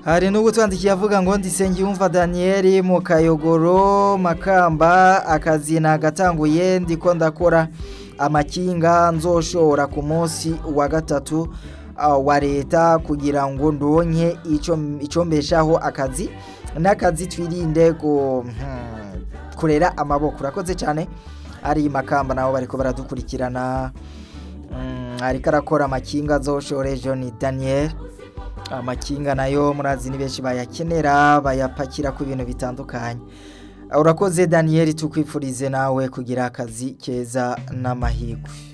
hari n'ubutwandikiye avuga ngo ndisenge yumva Daniel mu kayogoro makamba akazi nagatanguye ndiko ndakora amakinga nzoshora ku munsi wa gatatu uh, wa leta kugira ngo ndonke ico ico mbeshaho akazi n'akazi twirinde ku hmm, kurera amaboko urakoze cyane ari makamba nabo bariko baradukurikirana mm, ariko arakora amakinga azoshore John Daniel amakinga nayo murazi ni benshi bayakenera bayapakira ku bintu bitandukanye urakoze Daniel tukwifurize nawe kugira akazi keza n'amahirwe